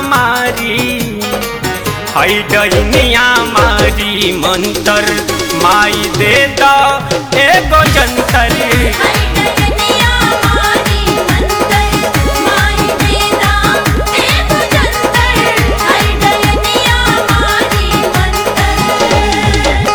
मारी है डैनिया मारी मंतर माई दे द एगो जंतर डयनिया मारी मंतर माई देदा एक जंतर हर डयनिया मारी मंतर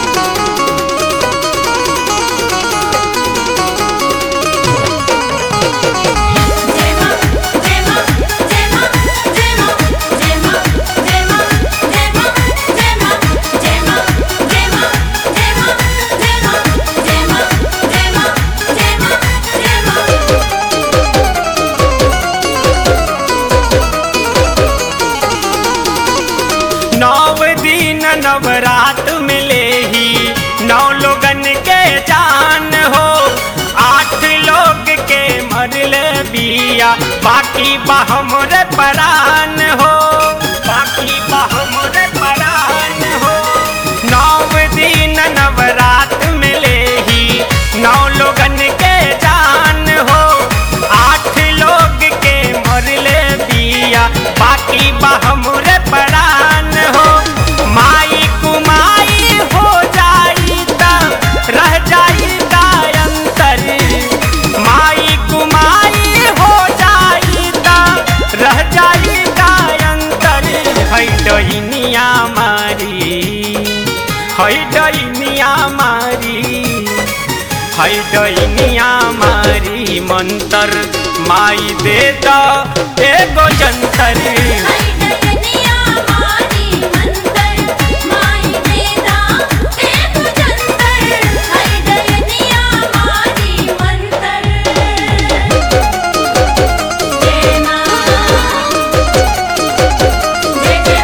जय मां जय मां जय मां जय मां जय मां जय मां जय मां जय मां जय मां जय मां जय मां जय मां जय मां जय मां जय मां जय मां नौ दिन नवरात मिले ही नौ लोगन के जान हो आठ लोग के मरले बिया बाकी बहमर परान हो बाकी बहमर परान हो नौ दिन नवरात मिले ही नौ लोगन के जान हो आठ लोग के मरले बिया बाकी बहमुर परान हो माई कुमाई हो जाई त रह जाई गायंतर माई कुमाई हो जाई त रह जाई गायंतर है डैनिया मारी है डैनिया मारी है डैनिया मारी मंतर माई दे द एगो जंतर डयनिया मारी मंतर माई देदा एक जंतर हर डयनिया मारी मंतर जय मां जय जय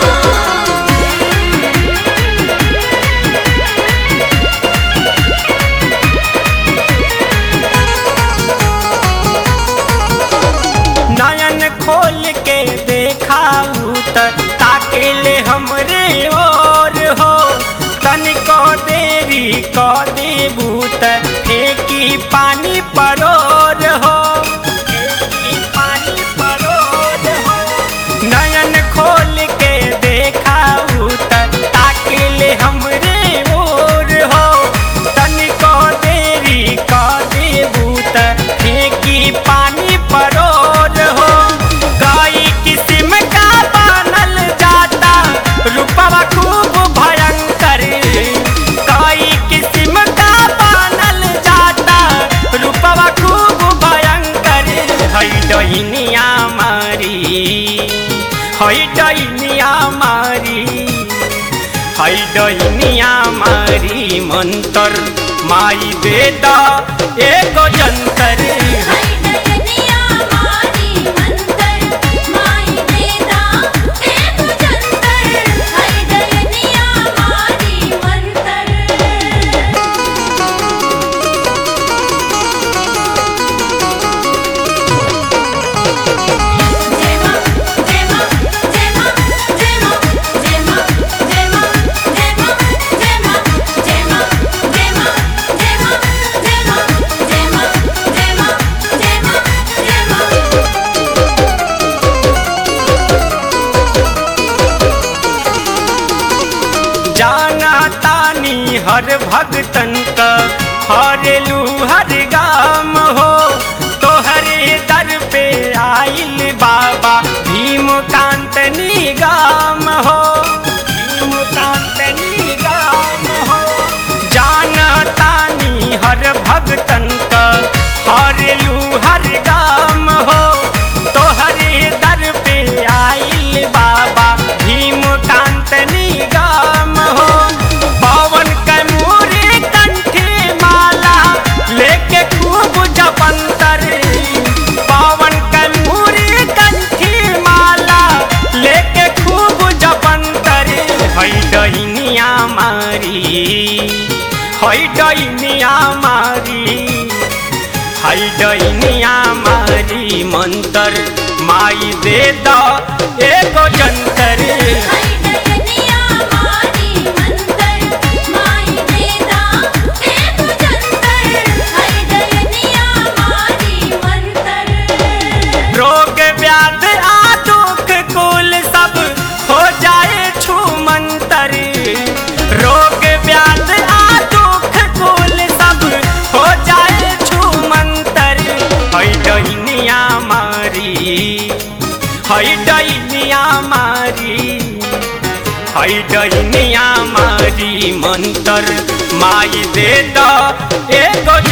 नयन खोल के देखाऊ त ताके ले हमरे ओर हो तनिको देरी क देबू त फेंकी पानी परोर हो फेंकी पानी परोर हो नयन खोल के देखाऊ त ताके ले हमरे ओर हो तनिको देरी क देबू त फेंकी पानी परोर हो गाई किस्म का बनल जाता रूपवा खूब भयंकर गाई किस्म का बनल जाता रूपवा खूब भयंकर है डैनिया मारी है डैनिया मारी है डैनिया मारी मंतर माई दे द एगो जंतर डयनिया मारी मंतर माई देदा एक जंतर हर डयनिया मारी मंतर जय मां जय मां जय मां जय मां जय मां जय मां जय मां जय मां जय मां जय मां जय मां जय मां जय मां जय मां जय मां जय मां जाना तानी हर भगतन का हरेलू हर गाम हो तोहरे दर पे आइल बाबा भीमकांत निगाम हो भीमकांत निगाम हो जाना तानी हर भगतन का हरेलू हर गाम हो तोहरे दर पे आइल बाबा भीमकांत निगाम हो पवन कैमूरी कंठी माला लेके खूब जपंतर पवन कैमूरी कंठी माला लेके खूब जपंतर है डहिनिया मारी है डहिनिया मारी है डैनिया मारी मंतर माई दे द एगो जंतर डयनिया मारी मंतर माई देदा एक जंतर हर डयनिया मारी मंतर रोग व्याध आ दुख हई डहनिया मारी मंतर माई दे द एगो